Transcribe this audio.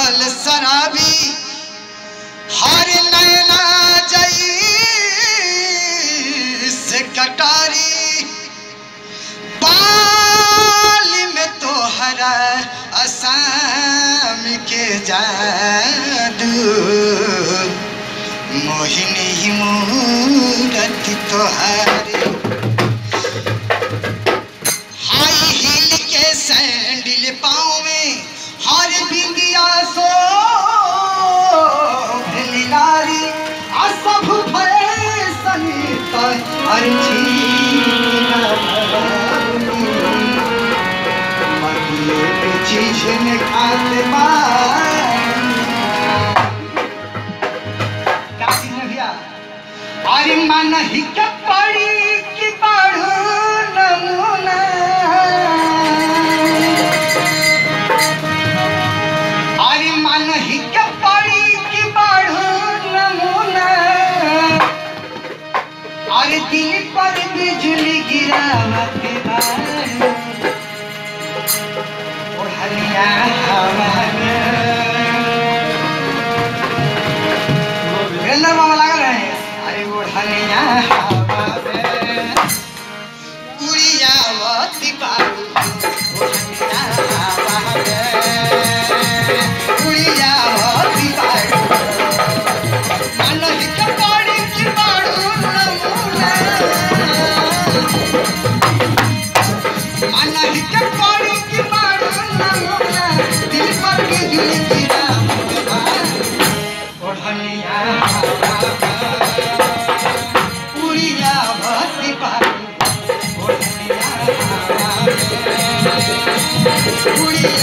रहल शराबी हर नैना जई से कटारी बाल में तोहरा असाम के जादू मोहिनी मूरत तोहारी हाई हील के सैंडल पाँव में हर बिंदिया सो लीलारी आ सब फैशन तो हर चीज में खाते अरे मन ही के पड़ी कि पढ़ू नमूना अरे मन ही के पड़ी कि पढ़ू नमूना अरे दिल पर बिजली गिरावत बारू ओढ़निया हवा में वीरेंद्र मामा लागल है अरे ओढ़निया हवा में उड़ियावती बारू ओढ़निया हवा में उड़ियावती बारू मन हिक पड़ी की बारू नमूना मन हिक पड़ी की बारू नमूना दिल पर बिजली गिरावत बारू ओढ़निया उड़िया भक्ति पारू ओढ़निया उड़िया